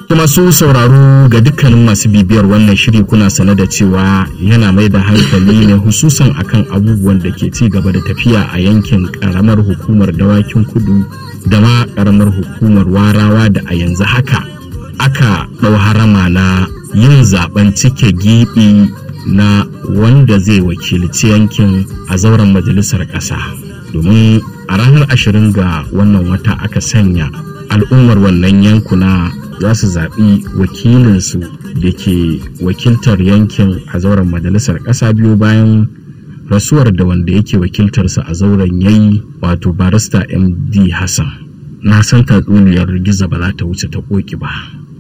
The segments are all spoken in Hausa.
masu sauraro ga dukkanin masu bibiyar wannan shiri kuna sane da cewa yana mai da hankali ne hususan akan abubuwan da ke ci gaba da tafiya a yankin karamar hukumar dawakin kudu da ma karamar hukumar warawa da a yanzu haka aka ɗau harama na yin zaben cike gibi na wanda zai wakilci yankin a zauren majalisar ƙasa domin a ranar ashirin ga wannan wata aka sanya al'ummar wannan yankuna za su zaɓi wakilinsu da ke wakiltar yankin a zauren majalisar ƙasa biyu bayan rasuwar da wanda yake wakiltarsa a zauren yayi wato barista md hassan na san tatsuniyar giza ba za ta wuce ta ƙoƙi ba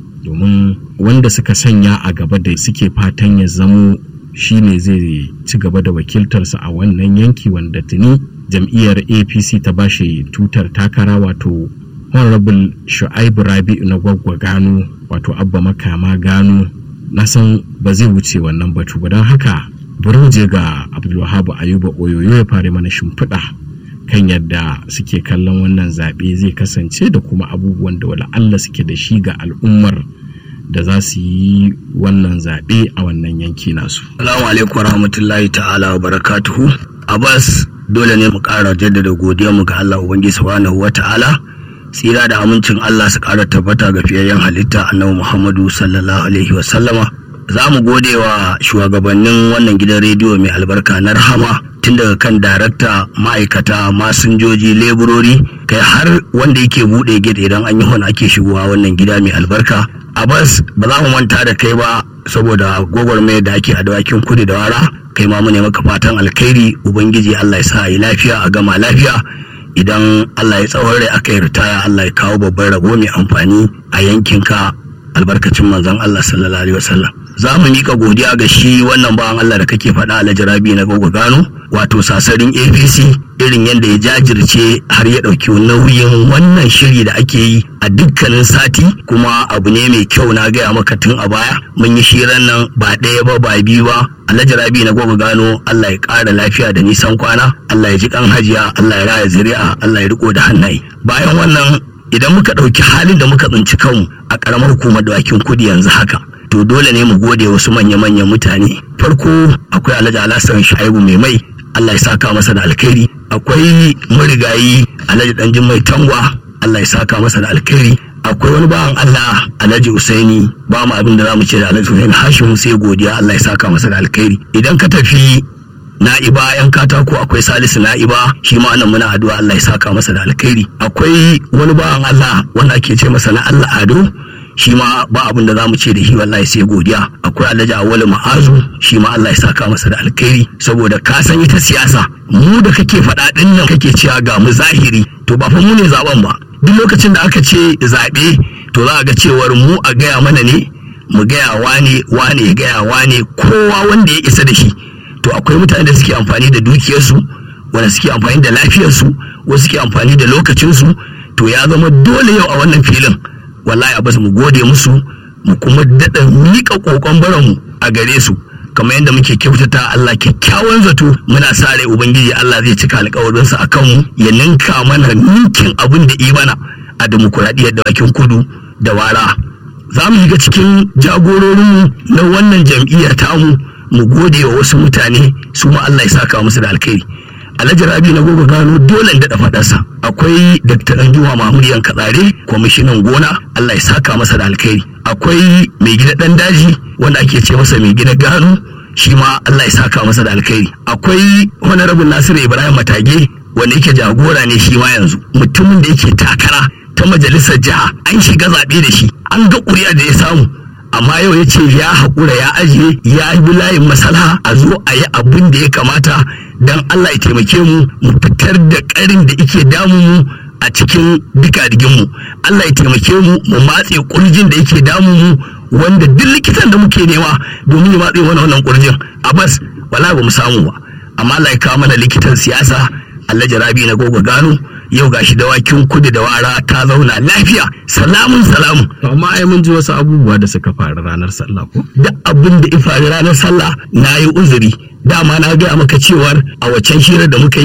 domin wanda suka sanya a gaba da suke fatan ya zamo shine zai ci gaba da wakiltarsa a wannan yanki wanda tuni jam'iyyar apc ta bashi tutar takara wato honorable shu'aibu rabi'u na gwaggwa gano wato abba makama gano na san ba zai wuce wannan batu ba don haka bari je ga abdulwahabu ayuba oyoyo ya fara mana shimfiɗa kan yadda suke kallon wannan zaɓe zai kasance da kuma abubuwan da wala Allah suke da shi ga al'ummar da za su yi wannan zaɓe a wannan yanki nasu. Salamu alaikum rahmatullahi ta'ala wa barakatuhu. Abbas dole ne mu ƙara jaddada godiya mu ga Allah Ubangiji subhanahu wa ta'ala. Tsira da amincin Allah su ƙara tabbata ga fiyayyen halitta annabi Muhammadu sallallahu alaihi wa sallama. Za mu gode wa shugabannin wannan gidan rediyo mai albarka na rahama tun daga kan darakta ma'aikata masinjoji leburori kai har wanda yake buɗe gate idan an yi hon ake shigowa wannan gida mai albarka Abbas ba za mu manta da kai ba saboda gwagwarmayar da ake a dawakin kudu da wara kai ma mu ne maka fatan alkhairi ubangiji Allah ya sa yi lafiya a gama lafiya idan Allah ya tsawon rai aka yi ritaya Allah ya kawo babban rabo mai amfani a yankinka albarkacin manzon Allah sallallahu alaihi wasallam za mu mika godiya ga shi wannan bawan Allah da kake faɗa Alhaji Rabi na gogo gano wato sasarin APC irin yadda ya jajirce har ya ɗauki nauyin wannan shiri da ake yi a dukkanin sati kuma abu ne mai kyau na gaya maka tun a baya mun yi shirin nan ba ɗaya ba ba biyu ba Alhaji Rabi na gogo gano Allah ya ƙara lafiya da nisan kwana Allah ya ji kan hajiya Allah ya raya zuri'a Allah ya riko da hannaye bayan wannan idan muka ɗauki halin da muka tsinci kanmu a ƙaramar hukumar dawakin kudi yanzu haka to dole ne mu gode wasu manya-manyan mutane farko akwai alhaji alhassan shaibu mai mai allah ya saka masa da alkhairi akwai marigayi alhaji danjin mai tangwa allah ya saka masa da alkhairi akwai wani bawan allah alhaji usaini ba mu abin da za mu ce da alhaji usaini hashim sai godiya allah ya saka masa da alkhairi idan ka tafi na'iba yan katako akwai salisu na'iba shi ma nan muna addu'a Allah ya saka masa da alkhairi akwai wani bawan Allah wanda ake ce masa na Allah ado shi ma ba abin da zamu ce da shi wallahi sai godiya akwai Alhaji Awwalu Ma'azu shi ma Allah ya saka masa da alkhairi saboda ka san ita siyasa mu da kake faɗa din nan kake cewa ga mu zahiri to ba fa mu ne zaben ba duk lokacin da aka ce zaɓe to za a ga cewar mu a gaya mana ne mu gaya wane wane ya gaya wane kowa wanda ya isa da shi to akwai mutane da suke amfani da dukiyarsu wanda suke amfani da lafiyarsu wasu suke amfani da lokacinsu to ya zama dole yau a wannan filin wallahi a basu mu gode musu mu kuma daɗa miƙa ƙoƙon baranmu a gare su kamar yadda muke kyautata Allah kyakkyawan zato muna sa rai ubangiji Allah zai cika alƙawarinsa a kanmu ya ninka mana ninkin abin da imana a demokuraɗiyyar da bakin kudu da wara za mu shiga cikin jagororinmu na wannan jam'iyyar tamu mu gode wa wasu mutane su ma Allah ya saka musu da alkhairi Alhaji Rabi na gogo gano dole da faɗarsa akwai Dr. Anjuma Mahmud Yankatsare kwamishinan gona Allah ya saka masa da alkhairi akwai mai gida dan daji wanda ake ce masa mai gida gano shi ma Allah ya saka masa da alkhairi akwai honorable Nasiru Ibrahim Matage wanda yake jagora ne shi ma yanzu mutumin da yake takara ta majalisar jiha an shiga zaɓe da shi an ga ƙuri'a da ya samu amma yau ya ce ya haƙura ya ajiye ya bi layin masala a zo a yi abin da ya kamata don Allah ya taimake mu mu fitar da ƙarin da ike damu mu a cikin duka mu Allah ya taimake mu mu matse ƙurjin da yake damu mu wanda duk likitan da muke nema domin ya matse mana wannan ƙurjin a bas wala ba mu samu ba amma Allah ya kawo mana likitan siyasa Allah jarabi na gogo gano yau gashi dawakin kudu da wara ta zauna lafiya salamun salamun amma ai mun ji wasu abubuwa da suka faru ranar sallah ko da abin da ya faru ranar sallah na yi uzuri dama na gaya maka cewar a waccan hirar da muka yi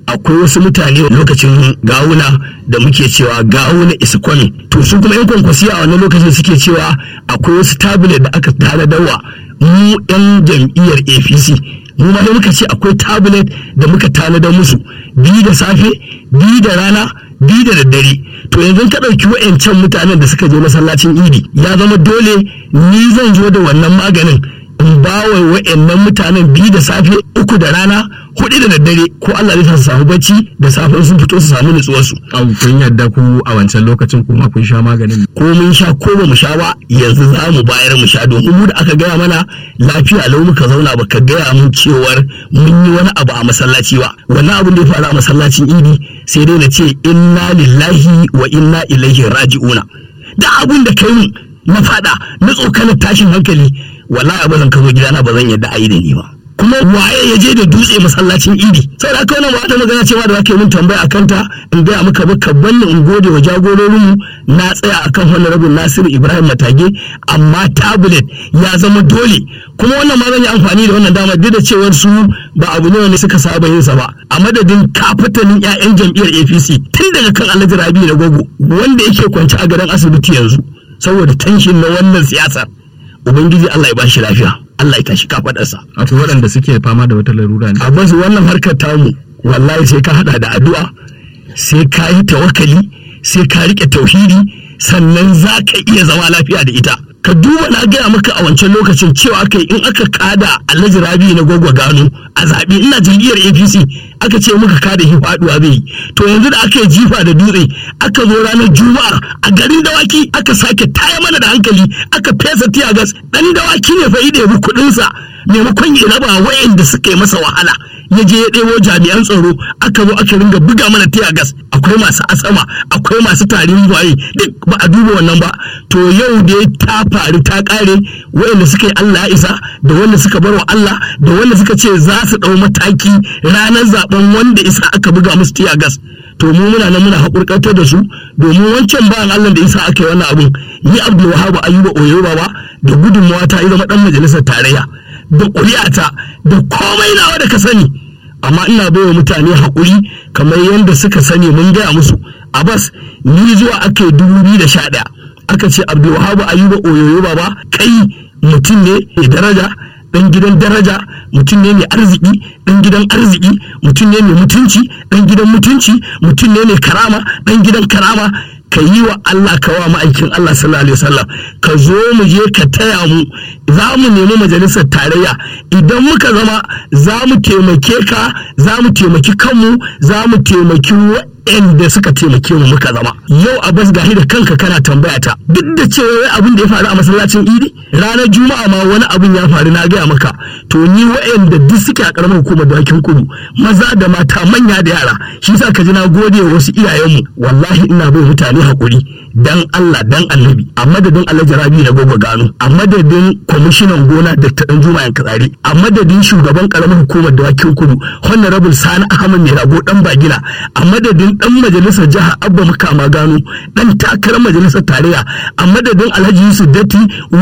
akwai wasu mutane lokacin gawuna da muke cewa gawuna is coming to su kuma yan kwankwasi a wannan lokacin suke cewa akwai wasu tablet da aka tanadawa mu yan jam'iyyar apc mu ma muka ce akwai tablet da muka tanadar musu biyu da safe biyu da rana biyu da daddare to yanzu ka ɗauki wa'yancan mutanen da suka je masallacin idi ya zama dole ni zan zo da wannan maganin in ba wa wa'yannan mutanen biyu da safe uku da rana hudu da daddare ko Allah zai su samu bacci da safe sun fito su samu nutsuwar su kun yadda ku a wancan lokacin kuma kun sha maganin ko mun sha ko ba mu sha ba yanzu za mu bayar mu sha domin mu da aka gaya mana lafiya lau muka zauna baka gaya mun cewar mun yi wani abu a masallaci ba wannan abin da ya faru a masallacin idi sai dai na ce inna lillahi wa inna ilaihi raji'una da abin da kai mun na fada na tsokanar tashin hankali wallahi ba zan kazo gidana ba zan yadda a yi da ni ba kuma waye ya je da dutse masallacin idi sai da aka wannan wata magana cewa da zaka yi min tambaya akan ta in gaya maka maka banni in gode wa jagororinmu na tsaya akan honorable Nasiru Ibrahim Matage amma tablet ya zama dole kuma wannan ma zan yi amfani da wannan dama duk da cewar su ba abu ne wanda suka saba yin sa ba a madadin kafatanin ƴaƴan jam'iyyar APC tun daga kan Alhaji Rabi da Gogo wanda yake kwance a gadon asibiti yanzu saboda tanshin na wannan siyasar ubangiji Allah ya bashi lafiya Allah ya tashi kafadarsa akwai waɗanda suke fama da wata larura ne a basu wannan harkar tamu wallahi sai ka hada da addu'a sai ka yi tawakkali sai ka rike tauhidi sannan za ka iya zama lafiya da ita ka duba na gaya maka a wancan lokacin cewa aka in aka kada alhaji rabi na gwagwa gano a zaɓe ina jam'iyyar apc aka ce muka kada shi faɗuwa zai to yanzu da aka yi jifa da dutse aka zo ranar juma'a a garin dawaki aka sake taya mana da hankali aka fesa tiyagas ɗan dawaki ne fa ya bi kuɗinsa maimakon ya raba wayanda suka yi masa wahala ya je ya ɗebo jami'an tsaro aka zo aka ringa buga mana tiyagas akwai masu asama akwai masu tarin waye duk ba a duba wannan ba to yau da ta faru ta ƙare wayanda suka yi Allah ya isa da wanda suka bar wa Allah da wanda suka ce za su ɗau mataki ranar zaben wanda isa aka buga musu tiyagas to mu muna nan muna haƙurƙantar da su domin wancan bayan Allah da isa aka yi wannan abun ni Abdul Wahab Ayuba Oyo Baba da gudunmawa ta zama ɗan majalisar tarayya da ƙuri'ata da komai nawa da ka sani amma ina baiwa mutane haƙuri kamar yadda suka sani mun gaya musu abbas ni zuwa aka yi dubu biyu da sha ɗaya aka ce abdulwahabu ayuba oyoyo baba kai mutum ne mai daraja ɗan gidan daraja mutum ne mai arziki ɗan gidan arziki mutum ne mai mutunci ɗan gidan mutunci mutum ne mai karama ɗan gidan karama ka yi wa Allah ka wa ma'aikin Allah sallallahu alaihi wasallam ka zo mu je ka taya mu za mu nemi majalisar tarayya idan muka zama za mu taimake ka za mu taimaki kanmu za mu taimaki waɗanda suka taimake mu muka zama yau a bas gahi da kanka kana tambaya ta duk da cewa abin da ya faru a masallacin idi ranar juma'a ma wani abin ya faru na gaya maka to ni waɗanda duk suke a karamar hukumar dawakin kudu maza da mata manya da yara shi sa ka ji na gode wa wasu iyayenmu wallahi ina bai mutane haƙuri dan Allah dan annabi a madadin Alhaji Rabi na gogo gano a madadin kwamishinan gona Dr. Dan Juma Yankatsari a madadin shugaban karamar hukumar dawakin kudu Honorable Sani Ahmad Mai Rago dan Bagina a madadin dan majalisar jiha Abba Makama Gano dan takarar majalisar tarayya a madadin Alhaji Yusuf Datti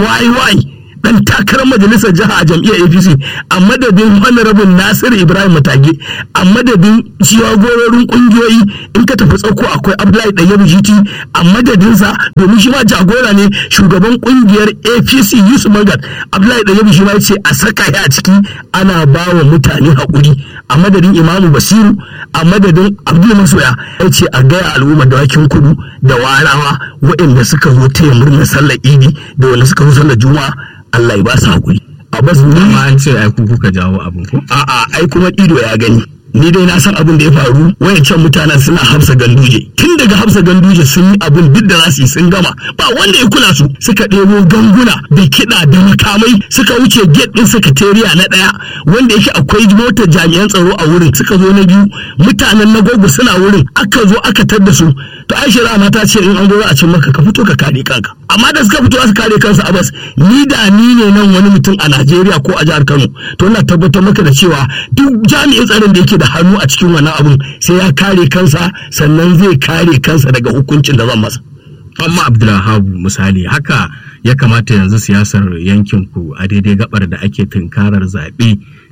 YY dan takarar majalisar jiha a jam'iyyar apc a madadin honorable nasiru ibrahim matage a madadin jagororin kungiyoyi in ka tafi tsauko akwai abdullahi ɗayyabu jiti a madadinsa domin shi ma jagora ne shugaban kungiyar apc yusuf magat abdullahi ɗayyabu shi ma ya ce a saka ya a ciki ana ba wa mutane haƙuri a madadin imamu basiru a madadin abdul masoya ya ce a gaya al'ummar dawakin kudu da warawa waɗanda suka zo taya murnar sallar idi da wanda suka zo sallar juma'a Allah ya ba su haƙuri. A bas ni amma an ce ai ku kuka jawo abin ko a'a ai kuma ido ya gani. Ni dai na san abin da ya faru wayancan mutanen suna hafsa ganduje tun daga hafsa ganduje sun yi abin duk da za su yi sun gama ba wanda ya kula su suka ɗebo ganguna da kiɗa da makamai suka wuce gate ɗin sakatariya na ɗaya wanda yake akwai motar jami'an tsaro a wurin suka zo na biyu mutanen na gogo suna wurin aka zo aka tar da su to aisha ma ta ce in an zo a cin maka ka fito ka kare kanka amma da suka fito su kare kansu a bas ni da ni ne nan wani mutum a Najeriya ko a jihar Kano to ina tabbatar maka da cewa duk jami'in tsaron da yake da hannu a cikin wannan abun sai ya kare kansa sannan zai kare kansa daga hukuncin da zan masa amma abdulhabu misali haka ya kamata yanzu siyasar yankin ku a daidai gabar da ake tunkarar zaɓe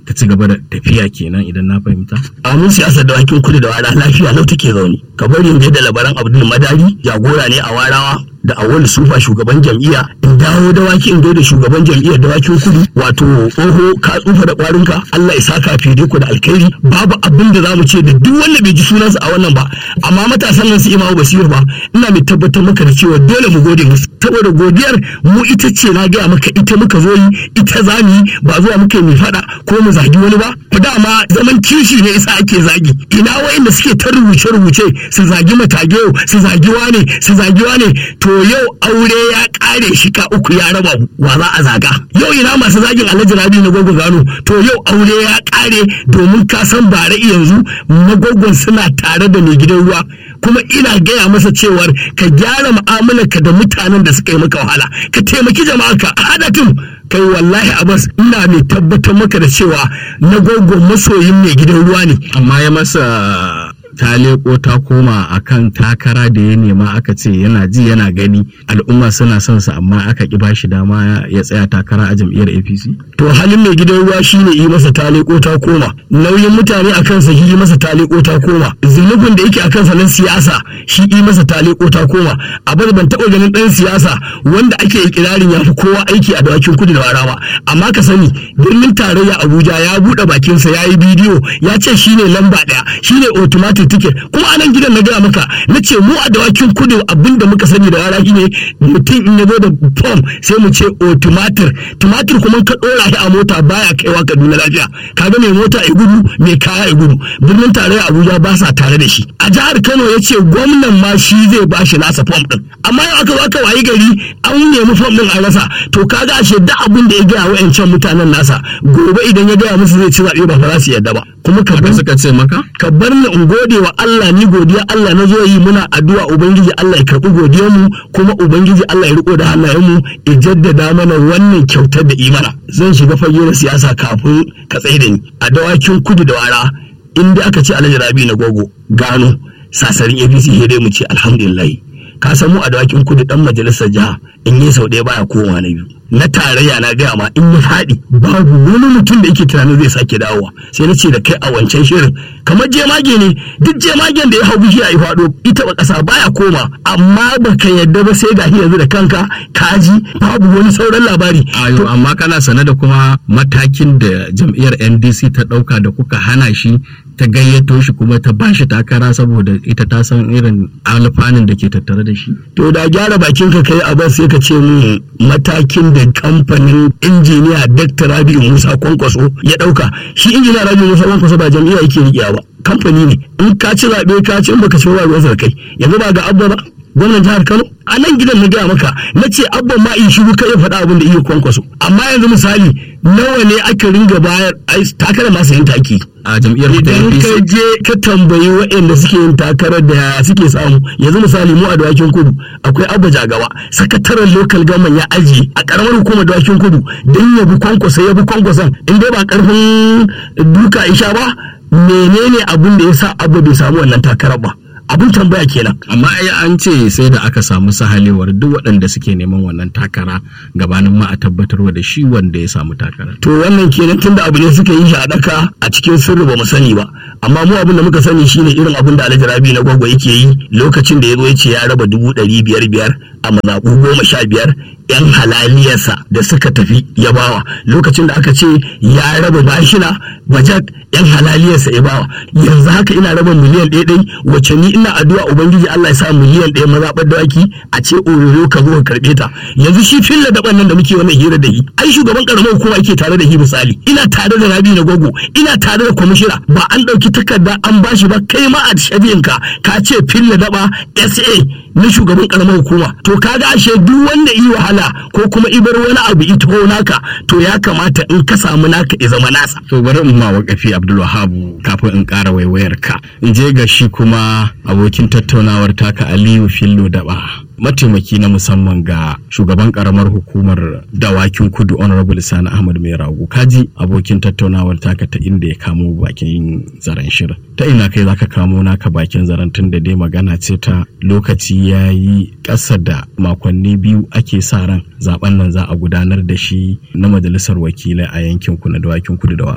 ta ci gaba da tafiya kenan idan na fahimta amin siyasar da wakin kudu da wara lafiya lau take zaune ka bari in da labaran abdul madari jagora ne a warawa da awal sufa shugaban jam'iyya in dawo da waki in da shugaban jam'iyyar dawakin kudu wato tsoho ka tsufa da kwarinka Allah ya saka fide ku da alkhairi babu abin da zamu ce da duk wanda bai ji sunansa a wannan ba amma matasan nan su imamu basir ba ina mai tabbatar maka da cewa dole mu gode musu saboda godiyar mu ita ce na gaya maka ita muka zo yi ita za mu yi ba zuwa muka yi mai fada ko mu zagi wani ba ku dama zaman kishi ne isa ake zagi ina wa'inda suke ta rubuce rubuce su zagi matageo su zagi wane su zagi wane to yau aure ya kare shi ka uku ya raba wa za a zaga yau ina masu zagin alhaji rabi na gwagwa gano to yau aure ya kare domin ka san bare yanzu magwagwan suna tare da mai gidan ruwa kuma ina gaya masa cewar ka gyara mu'amalarka da mutanen da suka yi maka wahala ka taimaki jama'arka a haɗa tim kai wallahi abbas ina mai tabbatar maka da cewa na gwagwan masoyin mai gidan ruwa ne amma ya masa ta leko ta koma akan takara da ya nema aka ce yana ji yana gani al'umma suna son sa amma aka ki bashi dama ya tsaya takara a jam'iyyar APC to halin mai gidan ruwa shine yi masa ta leko ta koma nauyin mutane a kansa yi masa ta leko ta koma zunubin da yake a kansa na siyasa shi yi masa ta leko ta koma abin ban taɓa ganin ɗan siyasa wanda ake ikirarin ya fi kowa aiki a dawakin kudu da warawa amma ka sani birnin tarayya Abuja ya buɗe bakinsa ya yi bidiyo ya ce shine lamba ɗaya shine automatic ticket kuma a nan gidan na gaya maka na ce mu a dawakin kudu abinda muka sani da wara ne mutum in ya zo da form sai mu ce o tumatir tumatir kuma ka dora shi a mota baya kaiwa kaduna lafiya kaga mai mota ya gudu mai kaya ya gudu birnin tarayya abuja ba sa tare da shi a jihar kano ya ce gwamnan ma shi zai ba shi nasa form din amma yau aka aka wayi gari an nemi form din a rasa to kaga ashe duk abin da ya gaya wa'ancan mutanen nasa gobe idan ya gaya musu zai ci zaɓe ba fa za su yadda ba kuma ka haka suka ce maka ka bar ni in gode wa Allah ni godiya Allah na zo yi muna addu'a ubangiji Allah ya karɓi godiyar mu kuma ubangiji Allah ya riko da hannayen mu ya jaddada mana wannan kyautar da imana zan shiga fage na siyasa kafin ka tsaye da ni a dawakin kudu da wara inda aka ce Alhaji Rabi na gogo gano sasarin APC sai dai mu ce alhamdulillah ka san mu a dawakin kudu dan majalisar jiha in yi sau ɗaya baya koma na biyu na tarayya na gaya ma in ya faɗi babu wani mutum da yake tunanin zai sake dawowa sai na ce da kai a wancan shirin kamar jemage ne duk jemagen da ya hau bishiya ya faɗo ita ba ƙasa baya koma amma baka yadda ba sai gashi yanzu da kanka kaji babu wani sauran labari ayo amma kana sane da kuma matakin da jam'iyyar NDC ta ɗauka da kuka hana shi ta gayyato shi kuma ta bashi takara saboda ita ta san irin alfanun da ke tattare da shi to da gyara bakin ka kai abin sai ka ce mu matakin da kamfanin injiniya Dr. Rabi'u Musa Kwankwaso ya dauka shi injiniya Rabi'u Musa Kwankwaso ba jam'iyya yake riƙewa ba kamfani ne in ka ci zaɓe ka ci in baka ci ruwan sa kai yanzu ba ga abba ba gwamnan jihar Kano a nan gidan na gaya maka na ce abban ma in shiru kai ya faɗa abin da iya kwankwaso amma yanzu misali nawa ne aka ringa bayar takarar masu yin taki a jam'iyyar idan ka je ka tambayi waɗanda suke yin takarar da suke samu yanzu misali mu a dawakin kudu akwai abba jagawa sakataren local government ya ajiye a karamar hukumar dawakin kudu don ya bi kwankwasa ya bi kwankwasan in dai ba karfin duka isha ba menene abin da ya sa abba bai samu wannan takarar ba abin tambaya kenan amma ai an ce sai da aka samu sahalewar duk waɗanda suke neman wannan takara gabanin ma a tabbatarwa da shi wanda ya samu takara to wannan kenan tunda abu ne suka yi shi a daka a cikin sirri ba mu sani ba amma mu abin da muka sani shine irin abin da Alhaji Rabi na gwagwa yake yi lokacin da ya zo ya ce ya raba dubu ɗari biyar biyar a mazaɓu goma sha biyar yan halaliyarsa da suka tafi ya bawa lokacin da aka ce ya raba bashina bajak yan halaliyarsa ya bawa yanzu haka ina raba miliyan ɗaya ɗai wacce ni ina addu'a ubangiji Allah ya sa miliyan ɗaya mazaɓar dawaki a ce oyoyo ka zo ka karɓe ta yanzu shi filla daban nan da muke wannan hira da shi ai shugaban karamar hukuma yake tare da shi misali ina tare da rabi na gogo ina tare da kwamishina ba an ɗauki takarda an bashi ba kai ma a shabiyanka ka ce filla daba sa na shugaban karamar hukuma to kaga ashe duk wanda yi wahala ko kuma ibar wani abu ito naka to ya kamata in ka samu naka ya zama nasa to bari in ma wakafi Abdul Wahabu kafin in ƙara waiwayar ka in je ga shi kuma abokin tattaunawar taka Aliyu Fillo Daba mataimaki na musamman ga shugaban karamar hukumar dawakin kudu honorable sani ahmad mai rago kaji abokin tattaunawar taka ta inda ya kamo bakin zaren shirin ta ina kai zaka kamo naka bakin zaren tun da dai magana ce ta lokaci ya yi ƙasa da makonni biyu ake sa ran zaben nan za a gudanar da shi na majalisar wakilai a yankin ku na dawakin kudu da warawa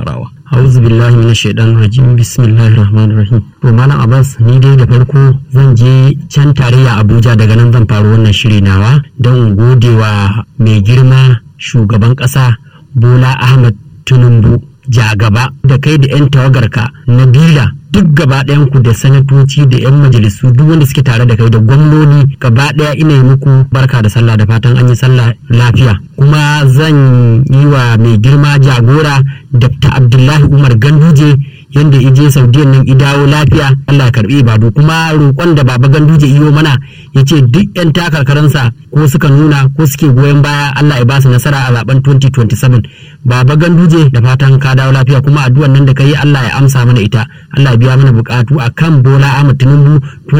A'udhu billahi minash shaitanir rajim bismillahir rahmanir rahim to malam Abbas ni dai da farko zan je can tarayya Abuja daga nan zan faru wannan shiri nawa don godewa mai girma shugaban ƙasa Bola Ahmad Tinubu jagaba da kai da 'yan tawagarka Nabila duk gaba ku da sanatoci da 'yan majalisu duk wanda suke tare da kai da gwamnoni gaba ɗaya ina yi muku barka da sallah da fatan an yi sallah lafiya kuma zan yi wa mai girma jagora dr abdullahi umar ganduje yadda ije saudiyan nan idawo lafiya allah ya karbi ibadu kuma roƙon da baba ganduje iyo mana ya ce duk 'yan takarkaransa ko suka nuna ko suke goyon baya allah ya basu nasara a zaben 2027 baba ganduje da fatan ka dawo lafiya kuma addu'an nan da ka yi allah ya amsa mana ita allah ya biya mana bukatu a kan bola ahmad tinubu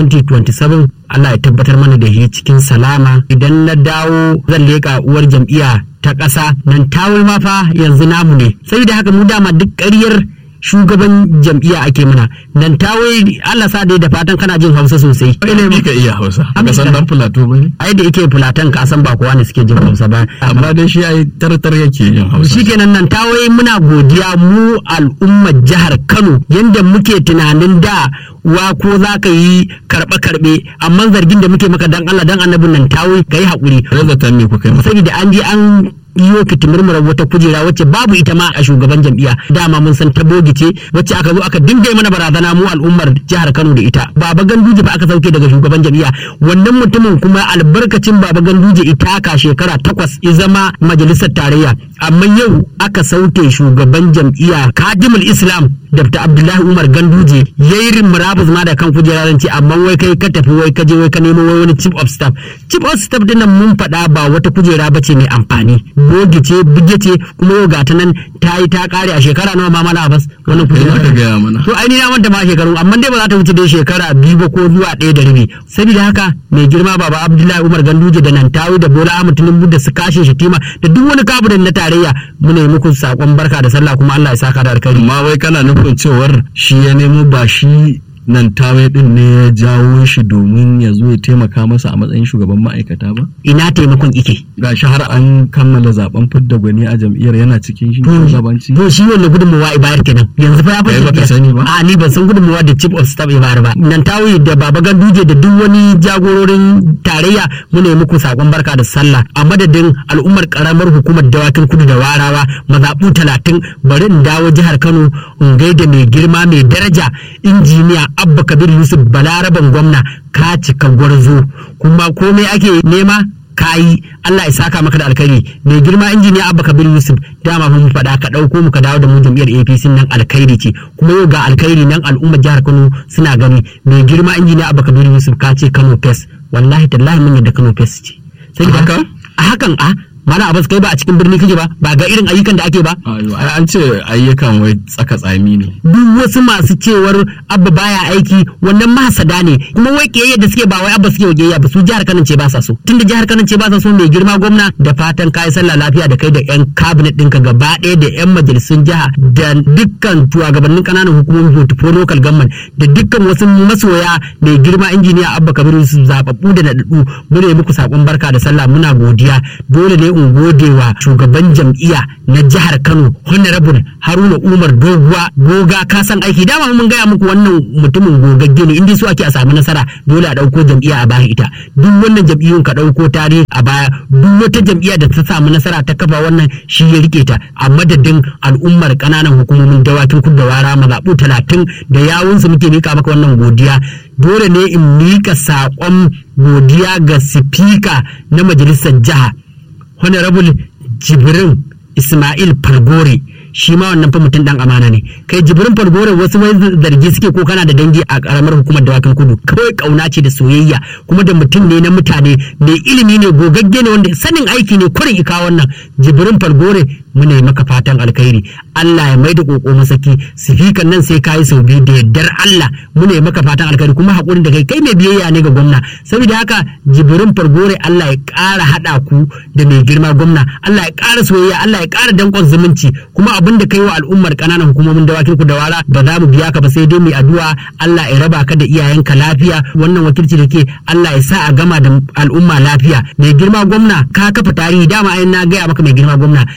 2027 allah ya tabbatar mana da shi cikin salama idan na dawo zan leƙa uwar jam'iyya ta ƙasa nan tawul ma fa yanzu namu ne sai da haka mu dama duk ƙaryar shugaban jam'iyya ake mana nan tawai Allah sa dai da fatan kana jin Hausa sosai ilimi ka iya Hausa ka san dan Plateau bane ai da yake Fulatan ka san ba kowa ne suke jin Hausa ba amma dai shi ai tartar yake jin Hausa shikenan nan tawai muna godiya mu al'ummar jihar Kano yanda muke tunanin da wa ko za ka yi karɓe karɓe amma zargin da muke maka dan Allah dan annabin nan tawai ka yi haƙuri razatan me kuka yi masa saboda an je an iyo ki murmura wata kujera wacce babu ita ma a shugaban jam'iyya dama mun san ta ce wacce aka zo aka dinga mana barazana mu al'ummar jihar Kano da ita baba ganduje ba aka sauke daga shugaban jam'iyya wannan mutumin kuma albarkacin baba ganduje ita ka shekara takwas ya zama majalisar tarayya amma yau aka sauke shugaban jam'iyya kadimul islam dr abdullahi umar ganduje yayi murabus ma da kan kujera zan ce amma wai kai ka tafi wai ka je wai ka nemo wai wani chief of staff chief of staff dinnan mun faɗa ba wata kujera bace mai amfani bogi ce bige ce kuma yau gata nan ta yi ta kare a shekara nawa ma mala abbas wannan Kai aka gaya mana. to ai ni na manta ma shekaru amma dai ba za ta wuce dai shekara biyu ba ko zuwa ɗaya da rabi saboda haka mai girma baba abdullahi umar ganduje da nantawi da bola ahmad tinubu da su kashe shatima da duk wani kabinet na tarayya muna yi muku sakon barka da sallah kuma allah ya saka da alkhairi amma wai kana nufin cewar shi ya nemo ba shi nan tawaye din ne ya jawo shi domin ya zo ya taimaka masa a matsayin shugaban ma'aikata ba ina taimakon ike ga shi har an kammala zaben fidda gwani a jam'iyyar yana cikin shi shugabanci to shi wannan gudunmawa ibayar kenan yanzu fa ya Kai baka fashe sani ba? a ni ban san gudunmawa da chief of staff ibayar ba nan tawi da baba ganduje da duk wani jagororin tarayya muna yi muku sakon barka da sallah a madadin al'ummar karamar hukumar dawakin kudu da warawa mazaɓu talatin bari in dawo jihar kano in gaida mai girma mai daraja injiniya abba kabir yusuf balaraban gwamna ka cika gwarzo kuma komai ake nema kayi Allah ya saka maka da alkhairi mai girma injiniya Abba Kabir Yusuf dama mun faɗa ka ɗauko mu ka dawo da mu jam'iyyar APC nan alkhairi ce kuma yau ga alkhairi nan al'ummar jihar Kano suna gani mai girma injiniya Abba Kabir Yusuf ka ce Kano Fest wallahi tallahi mun yadda Kano Fest ce sai A haka? a hakan a mana abas kai ba a cikin birni kake ba ba ga irin ayyukan da ake ba Ayo, ai an ce ayyukan wai tsaka tsami ne duk wasu masu cewar abba baya aiki wannan masada ne kuma wai kiyayya da suke ba wai abba suke kiyayya ba su jihar Kano ce ba sa so tunda jihar Kano ce ba sa so mai girma gwamna da fatan kai sallah lafiya da kai da yan cabinet ɗinka gaba ɗaya da yan majalisun jiha da dukkan shugabannin kananan hukumomin portfolio local government da dukkan wasu masoya mai girma injiniya abba kabiru su zababbu da naɗaɗɗu muna yi muku sakon barka da sallah muna godiya dole ne in gode wa shugaban jam'iyya na jihar Kano honorable Haruna Umar Doguwa goga ka san aiki dama mun gaya muku wannan mutumin gogagge ne inda su ake a samu nasara dole a dauko jam'iyya a baya ita duk wannan jam'iyyun ka dauko tarihi a baya duk wata jam'iyya da ta samu nasara ta kafa wannan shi ya rike ta a madadin al'ummar kananan hukumomin dawakin kudu da wara mazaɓu talatin da yawunsu muke mika maka wannan godiya dole ne in mika saƙon godiya ga sifika na majalisar jiha honorable jibrin ismail falgore shi ma wannan fa mutum dan amana ne kai jibrin falgore wasu wai zargi suke ko kana da dangi a karamar hukumar dawakin kudu kawai kauna ce da soyayya kuma da mutum ne na mutane mai ilimi ne gogagge ne wanda sanin aiki ne kurin ika wannan jibrin falgore muna yi maka fatan alkhairi Allah ya maida koko masaki sifikan nan sai kayi sau biyu da yardar Allah muna yi maka fatan alkhairi kuma hakurin da kai kai mai biyayya ne ga gwamna saboda haka jibrin fargore Allah ya ƙara haɗa ku da mai girma gwamna Allah ya ƙara soyayya Allah ya ƙara danƙon zumunci kuma abin da kai wa al'ummar ƙananan hukumomin dawakin ku da wara ba za mu biya ka ba sai dai mu addu'a Allah ya raba ka da iyayenka lafiya wannan wakilci da ke Allah ya sa a gama da al'umma lafiya mai girma gwamna ka kafa tarihi dama ai na gaya maka mai girma gwamna akan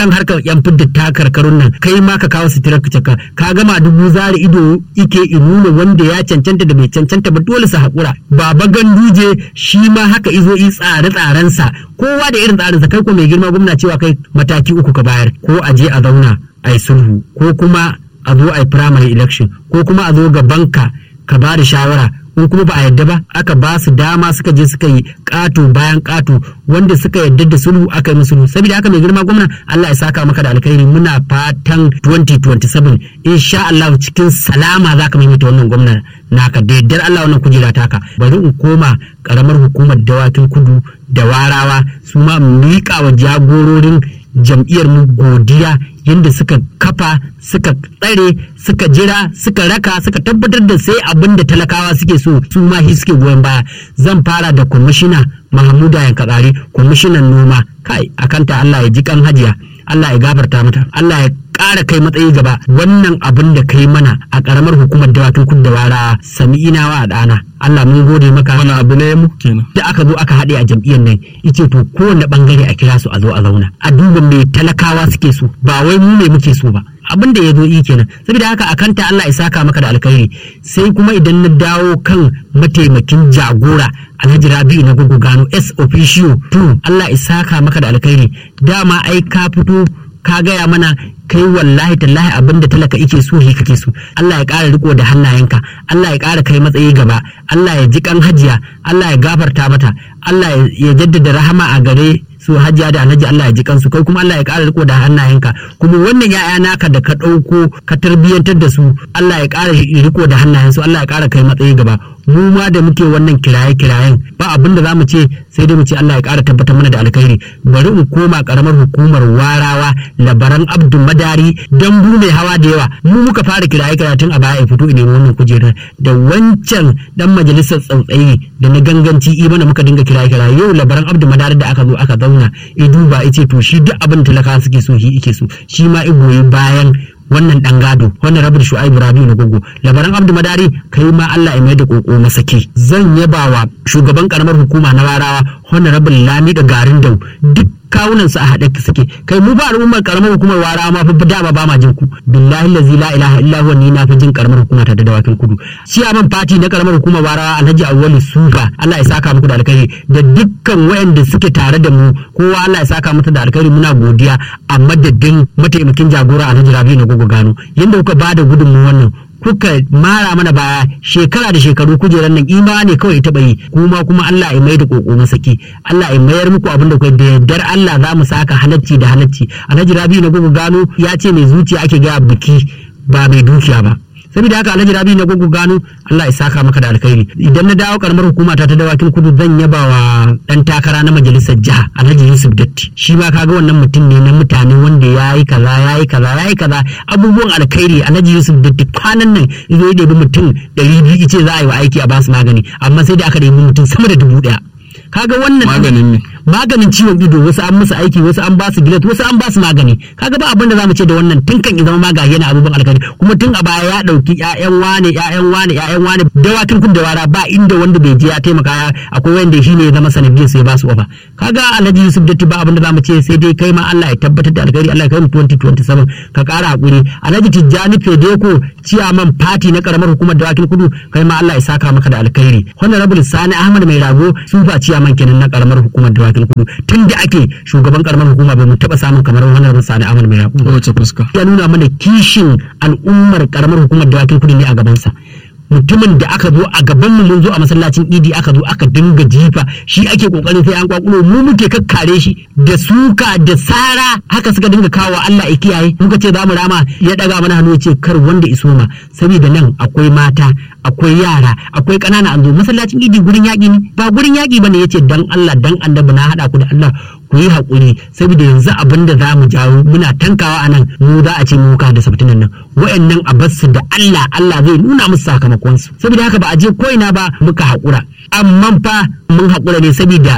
wannan harkar yan fidda ta karkarun nan kai ma ka kawo sutura ka ka gama dubu zari ido ike nuna wanda ya cancanta da bai cancanta ba dole su haƙura baba ganduje shi ma haka izo yi tsare-tsarensa kowa da irin tsarinsa kai ko mai girma gwamna cewa kai mataki uku ka bayar ko a je a zauna a yi sulhu ko kuma a zo a yi primary election ko kuma a zo gabanka ka ba da shawara in kuma ba a yadda ba aka ba su dama suka je suka yi ƙato bayan ƙato wanda suka yadda da sulhu aka yi musu sulhu saboda haka mai girma gwamna Allah ya saka maka da alkhairi muna fatan 2027 insha Allah cikin salama zaka maimaita wannan gwamna naka da yaddar Allah wannan kujera taka bari in koma karamar hukumar dawakin kudu da warawa su ma miƙa wa jagororin jam'iyyar mu godiya yadda suka kafa suka tsare suka jira suka raka suka tabbatar da sai abin da talakawa suke so su ma shi suke goyon baya zan fara da kwamishina mahamuda yankatsari kwamishinan noma kai akanta Allah ya ji kan hajiya Allah ya gafarta mata Allah ya ƙara kai matsayi gaba wannan abin da kai mana a ƙaramar hukumar dawakin kudu da wara sami inawa a ɗana Allah mun gode maka wani abu ne mu kenan da aka zo aka haɗe a jam'iyyar nan ice to kowane bangare a kira su a zo a zauna a duba me talakawa suke so ba wai mu ne muke so ba abin da ya zo yi kenan saboda haka a kanta Allah ya saka maka da alkhairi sai kuma idan na dawo kan mataimakin jagora Alhaji Rabi'u na gugu gano S officio to Allah ya saka maka da alkhairi dama ai ka fito ka gaya mana kai wallahi tallahi abin da talaka ike so shi kake so Allah ya ƙara riko da hannayenka Allah ya ƙara kai matsayi gaba Allah ya ji kan hajiya Allah ya gafarta mata Allah ya jaddada rahama a gare su hajiya da alhaji Allah ya ji kansu kai kuma Allah ya ƙara riko da hannayenka kuma wannan ya'ya naka da ka ɗauko ka tarbiyyantar da su Allah ya ƙara riko da hannayensu Allah ya ƙara kai matsayi gaba mu ma da muke wannan kiraye kirayen ba abin da zamu ce sai dai mu ce Allah ya ƙara tabbatar mana da alkhairi bari in koma karamar hukumar warawa labaran abdu madari dan bu mai hawa da yawa mu muka fara kiraye kiraye tun a baya ya fito ne wannan kujerar da wancan dan majalisar tsautsayi da na ganganci i mana muka dinga kiraye kiraye yau labaran abdu madari da aka zo aka zauna i duba ice to shi duk abin talaka suke so shi ike so shi ma i goyi bayan wannan dan gado wannan rabin shu'aibu rabiu na gogo labaran abdu madari kai ma Allah ya mai da koko masake zan yabawa shugaban karamar hukuma na warawa wannan rabin lami da garin dau duk kawunan su a haɗe suke kai mu ba al'ummar karamar hukumar warawa ma fa dama ba ma jin ku billahi allazi la ilaha illa huwa ni na fi jin karamar hukuma ta da dawakin kudu ciyaman fati na karamar hukumar warawa alhaji awwalu suka Allah ya saka muku da alkhairi da dukkan wayanda suke tare da mu kowa Allah ya saka mata da alkhairi muna godiya a madadin mataimakin jagora alhaji rabi na gogo gano yanda kuka bada gudunmu wannan kuka mara mana baya shekara da shekaru kujerar nan imani kawai ita yi kuma kuma Allah ya mai da koko masaki Allah ya mayar muku abin da kai da yardar Allah za mu saka halacci da halacci Alhaji Rabi na gugu gano ya ce mai zuciya ake ga biki ba mai dukiya ba saboda haka alhaji rabi na gugu gano Allah ya saka maka da alkhairi idan na dawo karamar hukuma ta ta dawakin kudu zan yaba wa dan takara na majalisar jiha alhaji yusuf datti shi ma kaga wannan mutum ne na mutane wanda ya yi kaza ya yi kaza ya yi kaza abubuwan alkhairi alhaji yusuf datti kwanan nan izo ya ɗebi mutum ɗari biyu ice za a yi wa aiki a basu magani amma sai da aka ɗebi mutum sama da dubu ɗaya kaga wannan maganin ne maganin ciwon ido wasu an musu aiki wasu an basu gilet wasu an basu magani kaga ba abin da zamu ce da wannan tun kan ya zama magani yana abubuwan alkhairi kuma tun a baya ya dauki ƴaƴan wane ƴaƴan wane ƴaƴan wane dawakin kun da wara ba inda wanda bai je ya taimaka akwai wanda shi ne ya zama sanadiyar sai ba su ofa kaga Alhaji Yusuf Datti ba abin da zamu ce sai dai kai ma Allah ya tabbatar da alkhairi Allah ya kai mu 2027 ka kara hakuri Alhaji Tijjani Fedeko ciyaman fati na karamar hukumar dawakin kudu kai ma Allah ya saka maka da alkhairi honorable Sani Ahmad Mai Rago sufa ciyaman kenan na karamar hukumar dawakin kudu tun da ake shugaban karamar hukuma ba mu taba samun kamar honorable Sani Ahmad Mai Rago wace fuska ya nuna mana kishin al'ummar karamar hukumar dawakin kudu ne a gabansa mutumin da aka zo a gaban mu mun zo a masallacin idi aka zo aka dinga jifa shi ake kokarin sai an kwakulo mu muke kakkare shi da suka da sara haka suka dinga kawo Allah ya kiyaye muka ce za mu rama ya daga mana hannu ce kar wanda iso ma saboda nan akwai mata akwai yara akwai ƙanana an zo masallacin idi gurin yaƙi ne ba gurin yaƙi bane yace dan Allah dan annabi na hada ku da Allah ku yi haƙuri saboda yanzu abin da za mu jawo muna tankawa a nan mu za a ce mu da sabtinan nan wa'annan a basu da Allah Allah zai nuna musu sakamakonsu saboda haka ba a je ko'ina ba muka haƙura amma fa mun haƙura ne saboda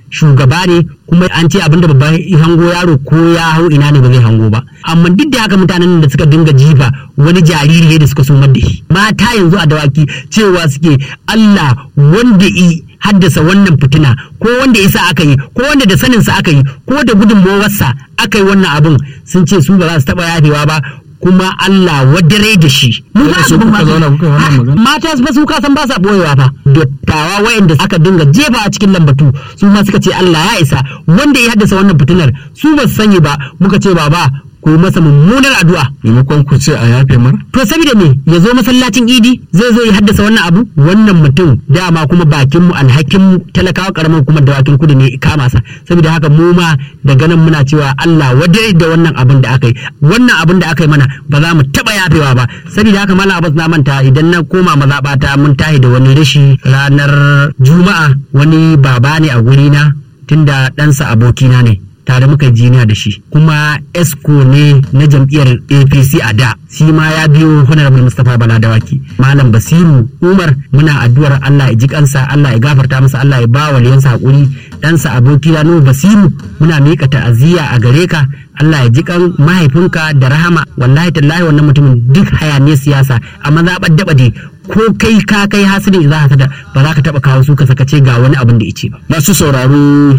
shugaba ne kuma an ce abinda babba ya hango yaro ko ya hau ina ne ba zai hango ba amma duk da haka mutanen da suka dinga jifa wani jariri ne da suka sumar da shi mata yanzu a dawaki cewa suke Allah wanda i haddasa wannan fitina ko wanda isa aka yi ko wanda da saninsa aka yi ko da gudunmawarsa aka yi wannan abin sun ce su ba za su taɓa yafewa ba kuma Allah wadare da shi. Mu Wanda su kuka zauna kuka yi wannan magana? Mata ba su kasan ba sa boyewa fa. Dattawa wayanda aka dinga jefa a cikin lambatu su ma suka ce Allah ya isa wanda ya haddasa wannan fitinar su ba su sani ba muka ce baba ku yi masa mummunar addu'a. maimakon ku ce a yafe mar To saboda me ya zo masallacin idi zai zo ya haddasa wannan abu wannan mutum dama kuma bakin mu alhakin mu talakawa karamar kuma dawakin kudu ne kama sa saboda haka mu ma daga nan muna cewa Allah wadai da wannan abin da aka yi wannan abin da aka yi mana ba za mu taba yafewa ba saboda haka mallam Abbas na manta idan na koma mazaɓata mun tahi da wani rashi ranar juma'a wani baba ne a guri na tunda ɗansa abokina ne tare muka yi jiniya da shi kuma esco ne na jam'iyyar apc a da shi ma ya biyo honorable mustapha bala dawaki malam basiru umar muna addu'ar allah ya ji kansa allah ya gafarta masa allah ya ba waliyansa hakuri ɗansa aboki na nuhu basiru muna miƙa ta'aziyya a gare ka allah ya ji kan mahaifinka da rahama wallahi tallahi wannan mutumin duk hayaniyar siyasa a mazaɓar daɓade ko kai ka kai hasirin za ka ba za ka taɓa kawo su ka sakace ga wani abin da ya ce ba masu sauraro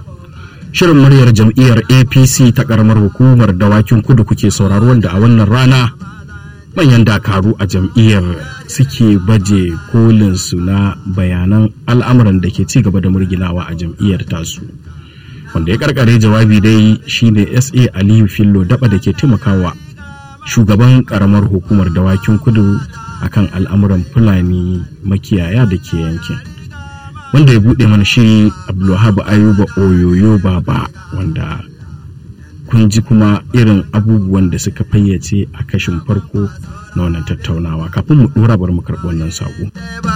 shirin muryar jam'iyyar apc ta karamar hukumar dawakin kudu kuke sauraro wanda a wannan rana manyan dakaru a jam'iyyar suke baje kolinsu na bayanan al'amuran da ke ci gaba da murginawa a jam'iyyar tasu wanda ya karkare jawabi dai shine sa aliyu fillo daba da ke taimakawa shugaban karamar hukumar dawakin kudu akan al'amuran fulani makiyaya da ke yankin wanda ya buɗe mana shiri abdulwahab ayuba oyoyo baba wanda kun ji kuma irin abubuwan da suka fayyace a kashin farko na wannan tattaunawa kafin mu ɗora bar mu karɓi wannan saƙo.